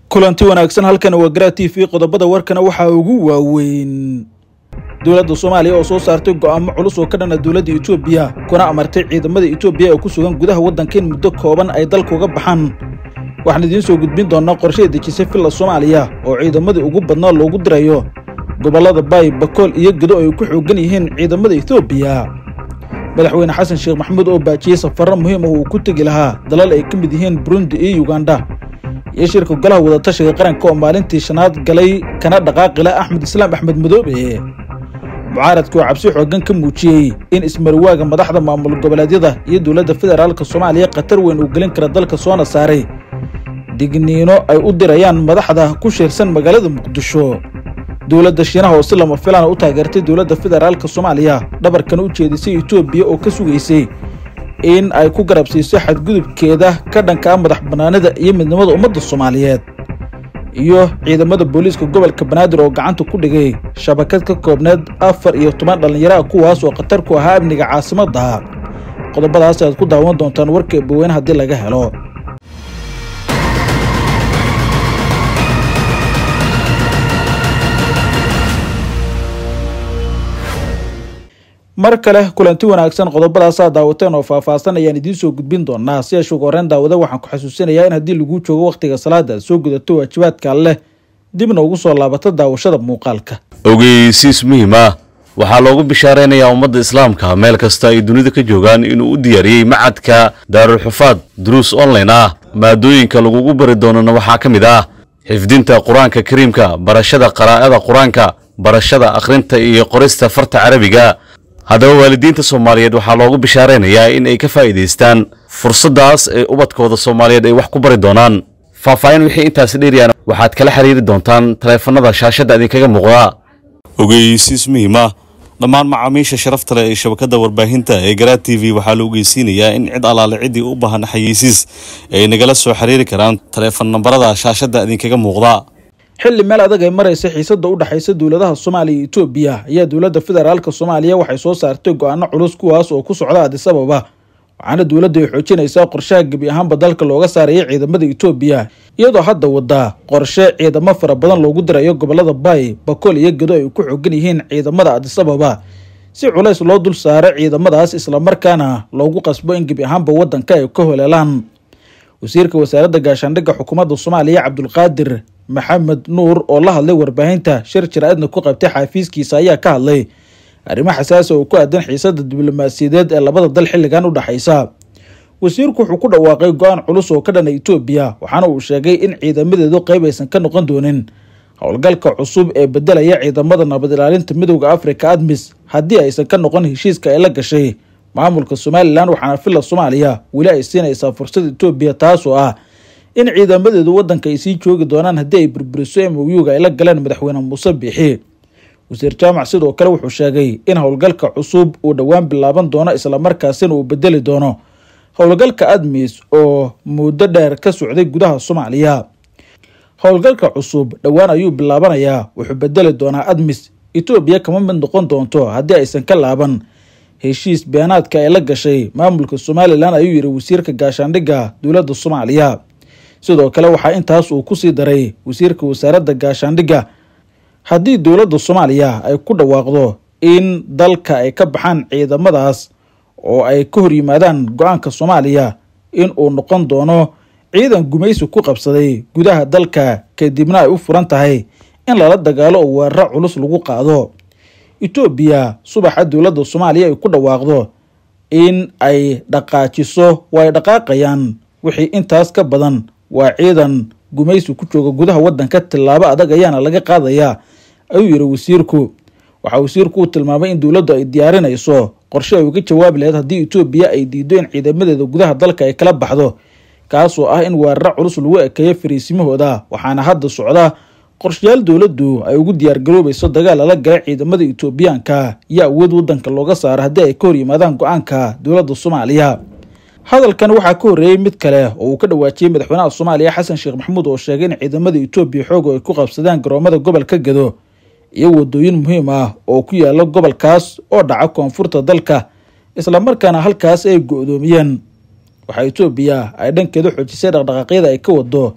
kulanti wanaagsan halkan waa garaa t v qodobada warkana waxaa ugu waaweyn dowladda soomaaliya oo soo saartay go'aamo culus oo ka dhana dowladda etoobiya kuna amartay ciidamada etoobiya oo ku sugan gudaha waddanka in muddo kooban ay dalka uga baxaan waxaan idiin soo gudbin doonaa qorshe dejisay villa soomaaliya oo ciidamadii ugu badnaa loogu dirayo gobollada baay bakool iyo gedo ay ku xoogan yihiin ciidamada etoobiya madaxweyne xasan sheekh maxamuud oo baajiyey safarro muhiim ah uu ku tegi lahaa dalal ay ka mid yihiin burundi iyo yuganda iyo shirka golaha wadatashiga qaranka oo maalintii shanaad galay kana dhaqaaqila axmed islaam axmed madoobe mucaaradka oo cabsi xooggan ka muujiyey in ismarwaaga madaxda maamul goboleedyada iyo dowladda federaalka soomaaliya khatar weyn uu gelin kara dalka soona saaray digniino ay u dirayaan madaxda ku shiirsan magaalada muqdisho dowladda shiinaha oo si lama filaana u taageertay dowladda federaalka soomaaliya dhabarkana u jeedisay etoobiya oo ka sugaysay in ay ku garabsiiso xadgudubkeeda ka dhanka ah madax bannaanida iyo midnimada ummadda soomaaliyeed iyo ciidamada booliiska gobolka banaadir oo gacanta ku dhigay shabakad ka koobneed afar iyo toban dhallinyaro ah kuwaas oo khatar ku ahaa amniga caasimadda qodobadaas aad ku daawan doontaan warka eebaweyne haddii laga helo mar kale kulanti wanaagsan qodobadaasaa daawateen oo faahfaahsan ayaan idiin soo gudbin doonaa si ashuga horeen daawada waxaan ku xasuusinayaa in haddii laguu joogo wakhtiga salaada aad soo gudato waajibaadka alleh dibna ugu soo laabato daawashada muuqaalka ogeysiis muhiim ah waxaa loogu bishaaraynayaa ummadda islaamka meel kasta ay dunida ka joogaan inuu u diyaariyey macadka daarulxufaad duruus online ah maadooyinka lagugu bari doonana waxaa ka mid ah xifdinta qur-aanka kariimka barashada qaraa'ada qur-aanka barashada akhrinta iyo qorista farta carabiga haddaba waalidiinta soomaaliyeed waxaa loogu bishaaraynayaa in ay ka faa'iidaystaan fursaddaas ee ubadkooda soomaaliyeed ay wax ku bari doonaan faahfaahin wixii intaasi dheeriyaan waxaad kala xiriiri doontaan taleefannada shaashadda idinkaga muuqda ogeysiis muhiim ah dhammaan macaamiisha sharafta leh ee shabakadda warbaahinta ee garaa t v waxaa la ogeysiinayaa in cid allaale ciddii u baahan xayeysiis ay nagala soo xiriiri karaan taleefon nambarada shaashadda idinkaga muuqda xilli meel adag ay maraysa xiisadda u dhexaysa dowladaha soomaaliya iyo etoobiya ayaa dowladda federaalka soomaaliya waxay soo saartay go-aano culus kuwaas oo ku socda adis ababa waxaana dowladda ay xoojinaysaa qorshaha gebi ahaanba dalka looga saaraya ciidamada etoobiya iyadoo hadda waddaa qorshe ciidamo fara badan loogu dirayo gobolada baay bakool iyo gedo ay ku xoogan yihiin ciidamada adis ababa si culays loo dul saaro ciidamadaas islamarkaana loogu qasbo in gebi ahaanba waddanka ay ka holeelaan wasiirka wasaaradda gaashaandhigga xukuumadda soomaaliya cabdulqaadir maxamed nuur oo la hadlay warbaahinta shir jir-aadna ku qabtay xaafiiskiisa ayaa ka hadlay arrimo xasaasi oo ku aadan xiisadda diblomaasiyadeed ee labada dal xilligan u dhexaysa wasiirku wuxuu ku dhawaaqay go-aan culus oo ka dhana etoobiya waxaana uu sheegay in ciidamadeedu qayb aysan ka noqon doonin howlgalka cusub ee bedelaya ciidamada nabad ilaalinta midowda afrika admis haddii aysan ka noqon heshiiska ay la gashay maamulka somalilan waxaana villa soomaaliya weli ay siinaysaa fursad etoobiya taasoo ah in ciidamadeedu waddanka ay sii joogi doonaan haddii ay burburiso mouga ay la galeen madaxweyne muuse biixi wasiir jaamac sidoo kale wuxuu sheegay in howlgalka cusub uu dhowaan bilaaban doono islamarkaasina uu bedeli doono howlgalka admis oo muddo dheer ka socday gudaha soomaaliya howlgalka cusub dhowaan ayuu bilaabanayaa wuxuu bedeli doonaa admis etoobiya kama mid noqon doonto haddii aysan ka laaban heshiis beenaadka ay la gashay maamulka somalilan ayuu yidhi wasiirka gaashaandhigga dowladda soomaaliya sidoo kale waxaa intaas uu kusii daray wasiirka wasaaradda gaashaandhigga haddii dowladda soomaaliya ay ku dhawaaqdo in dalka ay ka baxaan ciidamadaas oo ay ka hor yimaadaan go-aanka soomaaliya in uu noqon doono ciidan gumaysi ku qabsaday gudaha dalka kadibna ay u furan tahay in lala dagaalo oo weeraro culus lagu qaado etoobiya subaxa dowladda soomaaliya ay ku dhawaaqdo in ay dhaqaajiso waa ay dhaqaaqayaan wixii intaas ka badan waa ciidan gumaysi ku jooga gudaha waddanka tillaabo adag ayaana laga qaadayaa ayuu yidhi wasiirku waxaa wasiirku uu tilmaamay in dowladdu ay diyaarinayso qorshe ay uga jawaabi lahayd haddii etoobiya ay diido in ciidamadeeda gudaha dalka ay kala baxdo kaasoo ah in weeraro culus lagu ekeeyo fariisimahooda waxaana hadda socda qorshayaal dowladdu ay ugu diyaargaroobayso dagaal lala gala ciidamada etoobiyaanka iyo awood waddanka looga saaro haddii ay ka hor yimaadaan go-aanka dowladda soomaaliya hadalkan waxaa ka horreeyey mid kale oo uu ka dhawaajiyey madaxweynaha soomaaliya xasan sheekh maxamuud oo sheegay in ciidamada etoobiya xooga ay ku qabsadaan garoomada gobolka gedo iyo wadooyin muhiim ah oo ku yaala gobolkaas oo dhaca koonfurta dalka islamarkaana halkaas ay go-doomiyeen waxaa etoobiya ay dhankeeda xoojisay dhaqdhaqaaqyada ay ka wado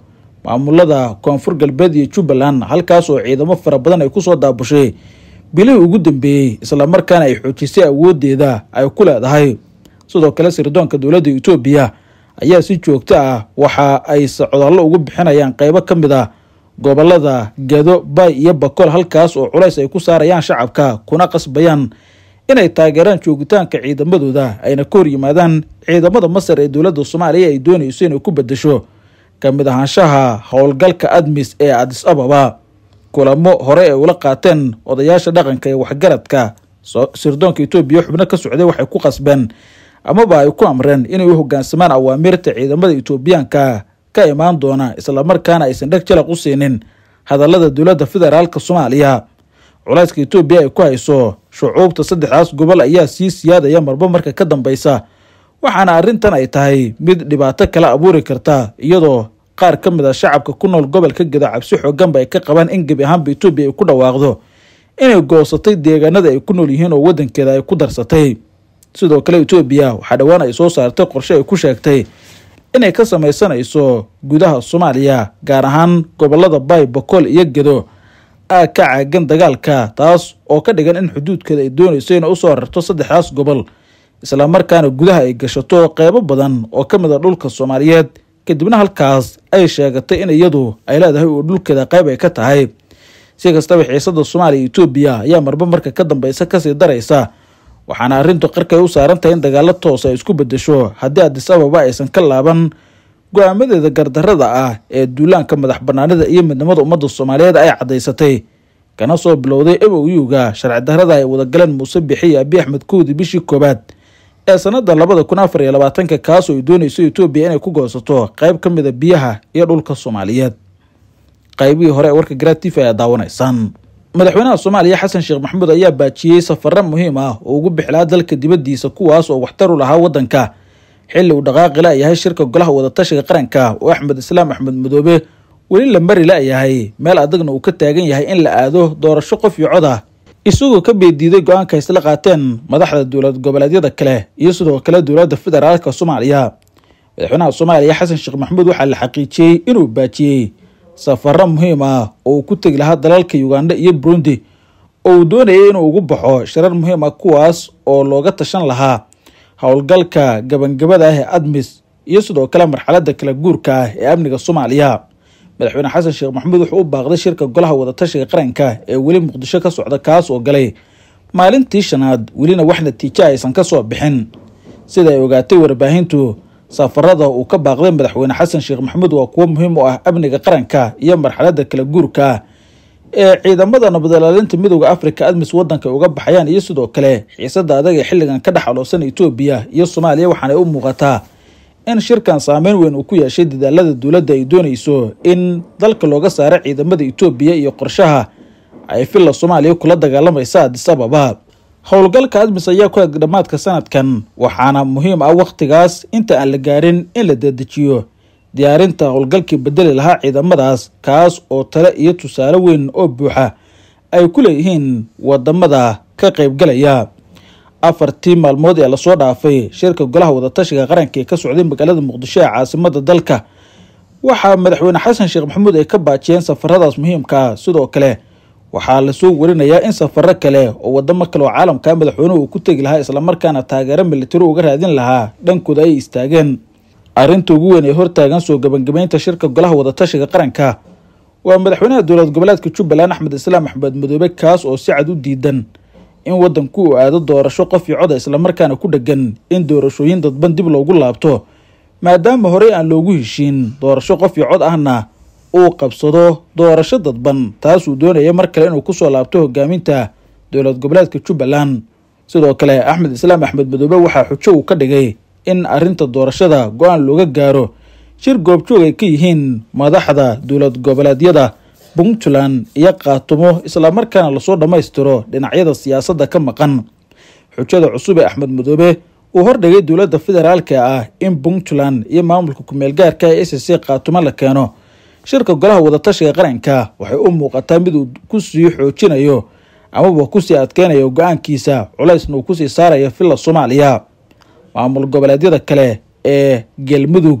maamulada koonfur galbeed iyo jubbaland halkaas oo ciidamo fara badan ay kusoo daabushay bilihii ugu dambeeyey islamarkaana ay xoojisay awoodeeda ay ku leedahay sidoo kale sirdoonka dowladda etoobiya ayaa si joogto ah waxa ay socdaallo ugu bixinayaan qeybo ka mid a gobolada gado bay iyo bakool halkaas oo culays ay ku saarayaan shacabka kuna qasbayaan inay taageeraan joogitaanka ciidamadooda ayna ka hor yimaadaan ciidamada masar ee dowladda soomaaliya ay doonayso inay ku bedesho ka mid ahaanshaha howlgalka admis ee adis ababa kulamo hore ay ula qaateen odayaasha dhaqanka ee waxgaradka sirdoonka etoobiya xubno ka socday waxay ku qasbeen amaba ay ku amreen inay u hogaansamaan awaamirta ciidamada etoobiyaanka ka imaan doona islamarkaana aysan dheg jalaq u siinin hadallada dowladda federaalk soomaaliya culayska etoobiya ay ku hayso shucuubta saddexdaas gobol ayaa sii siyaadaya marba marka ka dambeysa waxaana arrintan ay tahay mid dhibaato kala abuuri karta iyadoo qaar ka mid a shacabka ku nool gobolka geda cabsi xooganba ay ka qabaan in gebi ahaanba etoobiya ay ku dhawaaqdo inay goosatay deegaanada ay ku nool yihiin oo wadankeeda ay ku darsatay sidoo kale etoobiya waxaa dhowaan ay soo saartay qorshe ay ku sheegtay inay ka sameysanayso gudaha soomaaliya gaar ahaan gobolada bay bakool iyo gedo aa ka caagan dagaalka taas oo ka dhigan in xuduudkeeda ay doonayso inay usoo rarto saddexdaas gobol islamarkaana gudaha ay gashato qeybo badan oo ka mid a dhulka soomaaliyeed kadibna halkaas ay sheegatay in iyadu ay leedahay oo dhulkeeda qeyb ay ka tahay si kastaba xiisada soomaaliya iyo etoobiya ayaa marba marka ka dambeysa kasii daraysa waxaana arrintu qarkay u saaran tahay in dagaalo toos ay isku bedesho haddii adis ababa aysan ka laaban go-aamadeeda gardarada ah ee duulaanka madax banaanida iyo midnimada ummadda soomaaliyeed ay caddaysatay kana soo bilowday emoyuga sharci darada ay wadagaleen muuse bixi iyo abi axmed kowdi bishii koowaad ee sanada labada kun afar iyo labaatanka kaasoo ay doonayso etoobiya inay ku goosato qeyb ka mid a biyaha iyo dhulka soomaaliyeed qaybihii hore ee warka garatif ayaa daawanaysaan madaxweynaha soomaaliya xasan sheekh maxamuud ayaa baajiyey safaro muhiim ah oo ugu bixilaa dalka dibaddiisa kuwaas oo waxtar u lahaa waddanka xilli uu dhaqaaqi la-yahay shirka golaha wadatashiga qaranka oo axmed islaam axmed madoobe weli la mari la-yahay meel adagna uu ka taagan yahay in la aado doorasho qof iyo cod ah isagoo ka beediiday go-aanka isla qaateen madaxda dowlad goboleedyada kale iyo sidoo kale dowladda federaalka soomaaliya madaxweynaha soomaaliya xasan sheekh maxamuud waxaa la xaqiijiyey inuu baajiyey safaro muhiim ah oo uu ku tegi lahaa dalalka uganda iyo burundi oo uu doonayay inuu ugu baxo shirar muhiim ah kuwaas oo looga tashan lahaa howlgalka gabangabada ah ee admis iyo sidoo kale marxalada kala guurka ah ee amniga soomaaliya madaxweyne xasan sheekh maxamuud wuxuu u baaqday shirka golaha wadatashiga qaranka ee weli muqdisho ka socda kaas oo galay maalintii shanaad welina wax natiijo aysan ka soo bixin sida ay ogaatay warbaahintu safarada uu ka baaqday madaxweyne xasan sheekh maxamuud waa kuwo muhiim u ah amniga qaranka iyo marxalada kala guurka ah ee ciidamada nabadilaalinta midooda africa admis wadanka uga baxayaan iyo sidoo kale xiisada adag ee xilligan ka dhex aloosan etoobiya iyo soomaaliya waxaanay u muuqataa in shirkan saameyn weyn uu ku yeeshay dadaalada dowladda ay doonayso in dalka looga saaro ciidamada etoobiya iyo qorshaha ay filla soomaaliya kula dagaalamaysa adis ababa howlgalka admis ayaa ku eg dhammaadka sanadkan waxaana muhiim ah wakhtigaas inta aan la gaarin in la dedejiyo diyaarinta howlgalkii bedeli lahaa ciidamadaas kaas oo tale iyo tusaale weyn oo buuxa ay ku leeyihiin wadamada ka qaybgalaya afartii maalmood ee lasoo dhaafay shirka golaha wadatashiga qaranka ee ka socday magaalada muqdisho ee caasimada dalka waxaa madaxweyne xasan sheekh maxamuud ay ka baajiyeen safaradaas muhiimkaa sidoo kale waxaa lasoo warinayaa in safaro kale oo wadamo kale oo caalamka madaxweynuhu uu ku tegi lahaa islamarkaana taageero militari uga raadin lahaa dhankooda ay istaageen arrinta ugu weyn ee hortaagan soo gebangabeynta shirka golaha wadatashiga qaranka waa madaxweynaha dowlad goboleedka jubbaland axmed islaam axmed madoobe kaas oo si cad u diidan in wadanku uu aado doorasho qof iyo coda islamarkaana ku dhegan in doorashooyin dadban dib loogu laabto maadaama horey aan loogu heshiin doorasho qof iyo cod ahna uu qabsado doorasho dadban taasuu doonaya mar kale inuu kusoo laabto hogaaminta dowlad goboleedka jubbaland sidoo kale axmed islaam axmed madoobe waxaa xujo uu ka dhigay in arinta doorashada go-aan looga gaaro shir goobjoog ay ka yihiin madaxda dowlad goboleedyada puntland iyo kaatumo islamarkaana lasoo dhammaystiro dhinacyada siyaasadda ka maqan xujada cusub ee axmed madoobe uu hordhigay dowladda federaalka ah in puntland iyo maamulka kumeel gaarka ee s c kaatumo la keeno shirka golaha wadatashiga qaranka waxay u muuqataa mid uu kusii xoojinayo amaba kusii adkeynayo go-aankiisa culaysna uu kusii saarayo villa soomaaliya maamul goboleedyada kale ee galmudug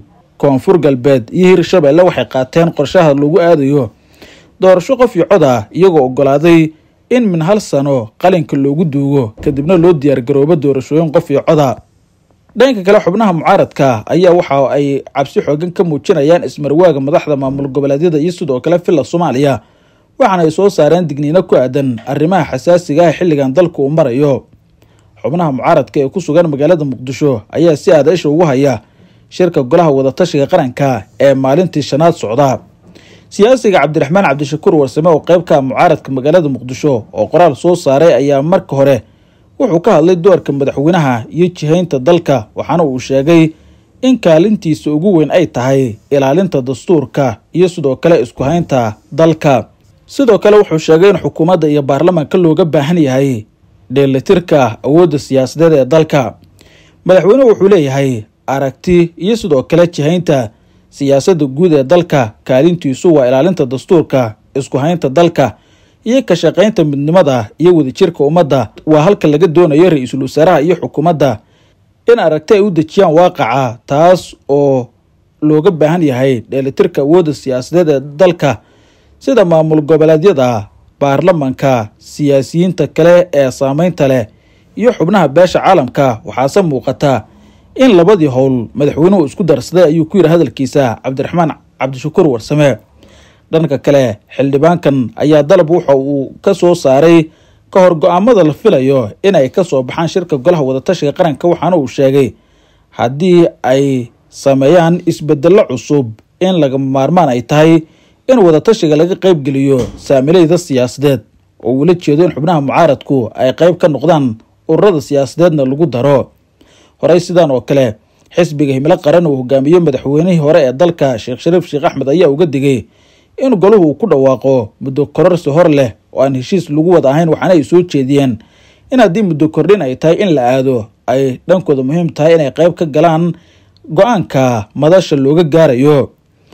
koonfur galbeed iyo hirshabeelle waxay qaateen qorshaha lagu aadayo doorasho qof iyo cod ah iyagoo ogolaaday in min hal sano qalinka loogu duugo kadibna loo diyaargaroobo doorashooyin qof iyo coda dhanka kale xubnaha mucaaradka ayaa waxa ay cabsi xoogan ka muujinayaan ismarwaaga madaxda maamul goboleedyada iyo sidoo kale villa soomaaliya waxaana ay soo saareen digniino ku aadan arrimaha xasaasiga ah xilligan dalka uu marayo xubnaha mucaaradka ee ku sugan magaalada muqdisho ayaa si aada isha ugu haya shirka golaha wadatashiga qaranka ee maalintii shanaad socda siyaasiga cabdiraxmaan cabdishakuur warsame oo qeyb ka ah mucaaradka magaalada muqdisho oo qoraal soo saaray ayaa marka hore wuxuu ka hadlay doorka madaxweynaha iyo jihaynta dalka waxaana uu sheegay in kaalintiisa ugu weyn ay tahay ilaalinta dastuurka iyo sidoo kale isku haynta dalka sidoo kale wuxuu sheegay in xukuumadda iyo baarlamaanka looga baahan yahay dheelitirka awoodda siyaasadeed ee dalka madaxweynuhu wuxuu leeyahay aragti iyo sidoo kale jihaynta siyaasadda guud ee dalka kaalintiisu waa ilaalinta dastuurka isku haynta dalka iyo ka shaqaynta midnimada iyo wadajirka ummadda waa halka laga doonayo ra-iisul wasaaraha iyo xukuumadda in aragti ay u dejiyaan waaqaca taas oo looga baahan yahay dheelitirka awoodda siyaasadeed ee dalka sida maamul goboleedyada baarlamanka siyaasiyiinta kale ee saameynta leh iyo xubnaha beesha caalamka waxaase muuqata in labadii howl madaxweynuhu isku darsaday ayuu ku yidhi hadalkiisa cabdiraxmaan cabdishakuur warsame dhanka kale xildhibaankan ayaa dalab wuxa uu ka soo saaray ka hor go-aamada la filayo in ay ka soo baxaan shirka golaha wadatashiga qaranka waxaana uu sheegay haddii ay sameeyaan isbedello cusub in lagama maarmaan ay tahay in wadatashiga laga qeybgeliyo saamilayda siyaasadeed oo uula jeedo in xubnaha mucaaradku ay qeyb ka noqdaan ururada siyaasadeedna lagu daro horey sidaan oo kale xisbiga himilo qaran uu hogaamiyo madaxweynihii hore ee dalka sheekh shariif sheekh axmed ayaa uga digay in golahu uu ku dhawaaqo muddo kororsi hor leh oo aan heshiis lagu wada ahayn waxaana ay soo jeediyeen in haddii muddo kordhin ay tahay in la aado ay dhankooda muhiim tahay inay qeyb ka galaan go-aanka madasha looga gaarayo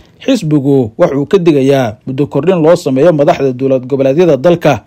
xisbigu wuxuu ka digayaa muddo kordhin loo sameeyo madaxda dowlad goboleedyada dalka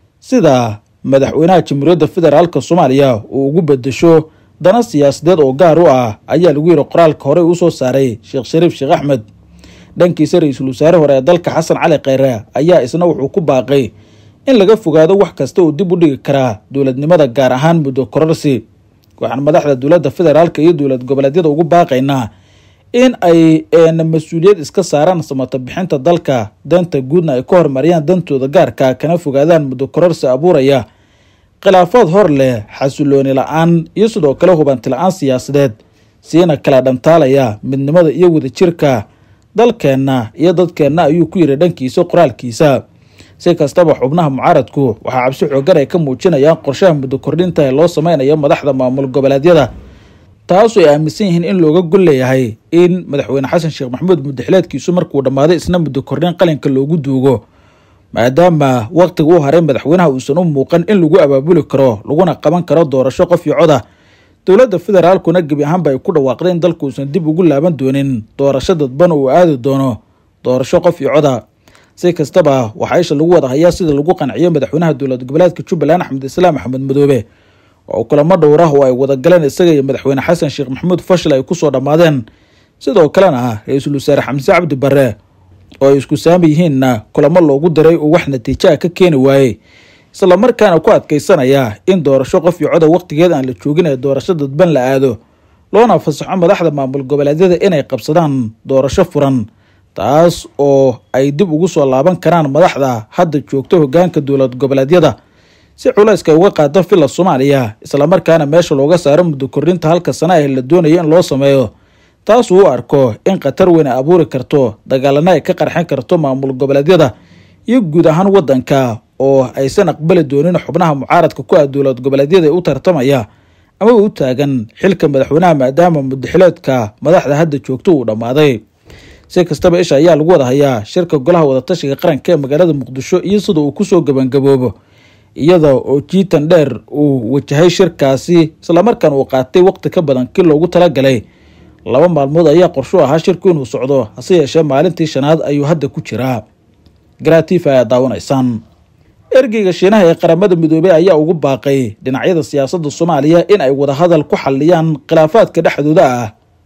sida madaxweynaha jamhuuriyadda federaalk soomaaliya uu ugu bedesho dana siyaasadeed oo gaar u ah ayaa lagu yidhi qoraalka horey uu soo saaray sheekh shariif sheekh axmed dhankiisa ra-iisul wasaare hore ee dalka xasan cali kheyre ayaa isna wuxuu ku baaqay in laga fogaado wax kasta uu dib u dhigi karaa dowladnimada gaar ahaan muddo kororsi waxaan madaxda dowladda federaalka iyo dowlad goboleedyada ugu baaqaynaa in ay mas-uuliyad iska saaraan samata bixinta dalka danta guudna ay ka hormariyaan dantooda gaarka kana fogaadaan muddo kororsi abuuraya khilaafaad hor leh xasilooni la-aan iyo sidoo kale hubanti la-aan siyaasadeed siina kala dhantaalaya midnimada iyo wadajirka dalkeenna iyo dadkeenna ayuu ku yidhi dhankiisa qoraalkiisa si kastaba xubnaha mucaaradku waxaa cabsi xoogan ay ka muujinayaan qorshaha muddo kordhinta ee loo sameynayo madaxda maamul goboleedyada taasoo ay aaminsan yihiin in looga gol leeyahay in madaxweyne xasan sheekh maxamuud muddaxileedkiisu markuu dhammaaday isna muddo kordhin qalinka loogu duugo maadaama waqtiga u haray madaxweynaha uusan u muuqan in lagu abaabuli karo laguna qaban karo doorasho qof iyo coda dowladda federaalkuna gebi ahaanba ay ku dhawaaqday in dalku uusan dib ugu laaban doonin doorasho dadban uu aadi doono doorasho qof iyo coda si kastaba waxaa isha lagu wada hayaa sida lagu qanciyo madaxweynaha dowlad goboleedka jubbaland axmed islaam axmed madoobe oo kulamo dhowrah oo ay wadagaleen isaga iyo madaxweyne xasan sheekh maxamuud fashil ay kusoo dhammaadeen sidoo kalena ra-iisul wasaare xamse cabdi barre oo ay isku saami yihiinna kulamo loogu diray uu wax natiijo ah ka keeni waayey islamarkaana ku adkaysanaya in doorasho qof iyo coda waqtigeed aan la joogin ee doorasho dadban la aado loona fasaxo madaxda maamul goboleedyada inay qabsadaan doorasho furan taas oo ay dib ugu soo laaban karaan madaxda hadda joogta hogaanka dowlad goboleedyada si culayska ay uga qaado villa soomaaliya islamarkaana meesha looga saaro muddo kordhinta halka sana ah la doonayo in loo sameeyo taasuu u arko in khatar weyn ay abuuri karto dagaalana ay ka qarxin karto maamul goboleedyada iyo guud ahaan waddanka oo aysan aqbali doonin xubnaha mucaaradka ku ah dowlad goboleedyada ee u tartamaya ama u taagan xilka madaxweynaha maadaama muddaxileedka madaxda hadda joogto uu dhammaaday si kastaba isha ayaa lagu wada hayaa shirka golaha wadatashiga qaranka ee magaalada muqdisho iyo sida uu kusoo gabangaboobo iyada oo jiitan dheer uu wajahay shirkaasi islamarkaan uu qaatay waqti ka badan kii loogu talagalay laba maalmood ayaa qorshu ahaa shirku inuu socdo hase yeeshee maalintii shanaad ayuu hadda ku jiraa garatifa ayaa daawanaysaan ergeyga shiinaha ee qaramada midoobey ayaa ugu baaqay dhinacyada siyaasadda soomaaliya in ay wadahadal ku xaliyaan khilaafaadka dhexdooda ah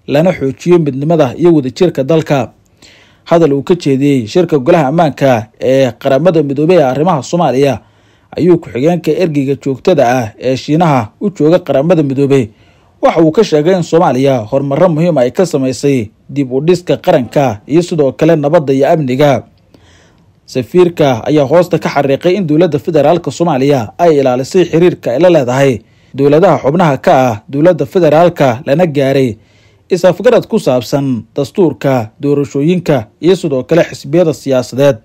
lana xoojiyo midnimada iyo wadajirka dalka hadal uu ka jeediyey shirka golaha ammaanka ee qaramada midoobey ee arrimaha soomaaliya ayuu ku-xigeenka ergeyga joogtada ah ee shiinaha u jooga qaramada midoobey waxa uu ka sheegay in soomaaliya horumaro muhiim ay ka samaysay dib u dhiska qaranka iyo sidoo kale nabadda iyo amniga safiirka ayaa hoosta ka xariiqay in dowladda federaalk soomaaliya ay ilaalisay xiriirka ay la leedahay dowladaha xubnaha ka ah dowladda federaalka lana gaaray is-afgarad ku saabsan dastuurka doorashooyinka iyo sidoo kale xisbiyada siyaasadeed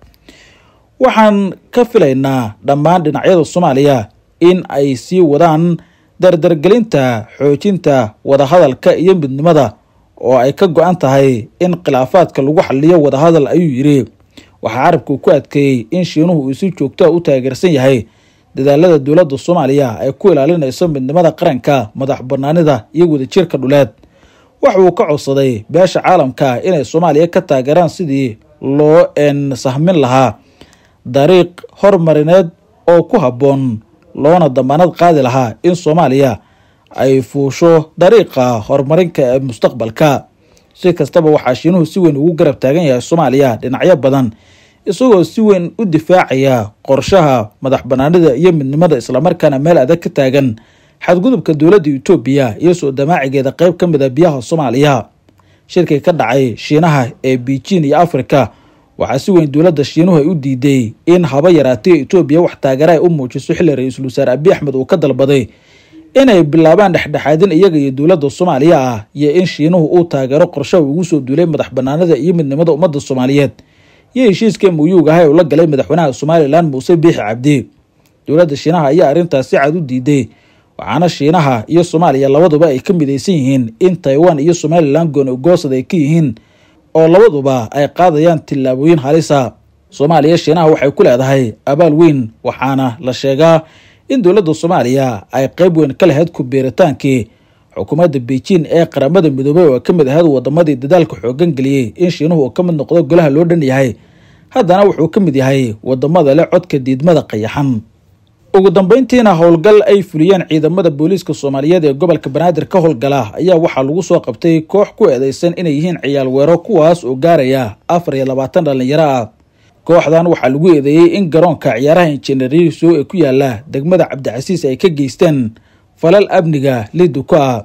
waxaan ka filaynaa dhammaan dhinacyada soomaaliya in ay sii wadaan dardargelinta xoojinta wadahadalka iyo midnimada oo ay ka go-an tahay in khilaafaadka lagu xaliyo wadahadal ayuu yidhi waxaa carabku ku adkeeyey in shiinuhu uu si joogtoa u taageersan yahay dadaalada dowladda soomaaliya ay ku ilaalinayso midnimada qaranka madax banaanida iyo wadajirka dhuleed waxa uu ka codsaday beesha caalamka inay soomaaliya ka taageeraan sidii loo sahmin lahaa dariiq hormarineed oo ku habboon loona damaanad qaadi lahaa in soomaaliya ay fuusho dariiqa horumarinka ee mustaqbalka si kastaba waxaa shiinuhu si weyn ugu garab taagan yahay soomaaliya dhinacyo badan isagoo si weyn u difaacaya qorshaha madax banaanida iyo midnimada islamarkaana meel adag ka taagan xadgudubka dowladda etoobiya iyo soo damaacigeeda qeyb ka mid a biyaha soomaaliya shirkii ka dhacay shiinaha ee beijing iyo africa waxaa si weyn dowladda shiinuhu ay u diiday in haba yaraatay etoobiya wax taageera ay u muujiso xilli ra-iisul wasaare abiy axmed uu ka dalbaday inay bilaabaan dhexdhexaadin iyaga iyo dowladda soomaaliya ah iyo in shiinuhu uu taageero qorshaha ugu soo duulay madax banaanida iyo midnimada ummadda soomaaliyeed iyo heshiiska muyuuga ah ee uu la galay madaxweynaha somalilan muuse biixi cabdi dowladda shiinaha ayaa arrintaas si cad u diiday waxaana shiinaha iyo soomaaliya labaduba ay ka midaysan yihiin in taiwan iyo somalilan goonigoosad ay ka yihiin oo labaduba ay qaadayaan tillaabooyin halisa soomaaliya shiinaha waxay ku leedahay abaal weyn waxaana la sheegaa in dowladda soomaaliya ay qeyb weyn ka lahayd ku biiritaankii xukuumadda beijing ee qaramada midoobey oo ka mid ahayd wadamadii dadaalka xoogan geliyey in shiinuhu uu ka mid noqdo golaha loo dhan yahay haddana wuxuu ka mid yahay wadamada leh codka diidmada qayaxan ugu dambeyntiina howlgal ay fuliyeen ciidamada booliiska soomaaliyeed ee gobolka banaadir ka howlgala ayaa waxaa lagu soo qabtay koox ku eedeysan inay yihiin ciyaal weero kuwaas oo gaaraya afar iyo labaatan dhallinyaro ah kooxdan waxaa lagu eedeeyey in garoonka ciyaaraha injineeriso ee ku yaala degmada cabdicasiis ay ka geysteen falal amniga liduko ah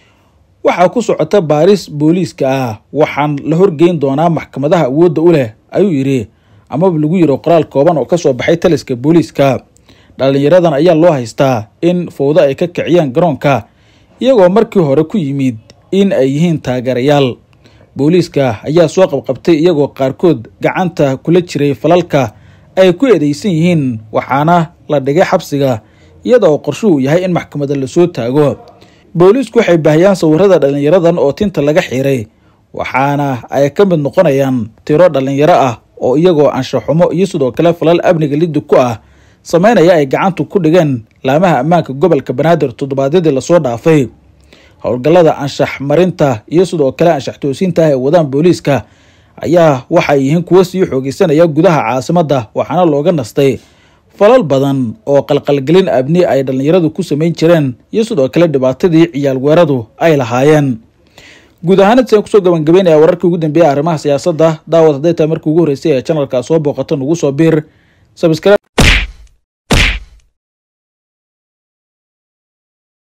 waxaa ku socota baaris booliiska ah waxaan la horgeyn doonaa maxkamadaha awoodda u leh ayuu yidhi amaba lagu yidhi qoraal kooban oo kasoo baxay taliska booliiska dhallinyaradan ayaa loo haystaa in fowdo ay ka kiciyaan garoonka iyagoo markii hore ku yimid in ay yihiin taageerayaal booliiska ayaa soo qabqabtay iyagoo qaarkood gacanta kula jiray falalka ay ku eedeysan yihiin waxaana la dhigay xabsiga iyada oo qorshuhu yahay in maxkamada lasoo taago booliisku waxay baahiyaan sawirada dhallinyaradan oo tinta laga xiray waxaana ay ka mid noqonayaan tiro dhallinyaro ah oo iyagoo anshaxumo iyo sidoo kale falal amniga lidug ku ah sameynaya ay gacantu ku dhigeen laamaha ammaanka gobolka banaadir toddobaadyadii lasoo dhaafay howlgallada anshax marinta iyo sidoo kale anshax toosiinta ah ee wadaan booliiska ayaa waxay yihiin kuwo sii xoogeysanaya gudaha caasimadda waxaana looga nastay falal badan oo qalqalgelin abni ay dhallinyaradu ku samayn jireen iyo sidoo kale dhibaatadii ciyaal weeradu ay lahaayeen guud ahaan intaan kusoo gabagabeynaya wararkii ugu dambeeya arrimaha siyaasadda daawad hadday tahay markii ugu horreysay ee janalka soo booqato nugu soo biir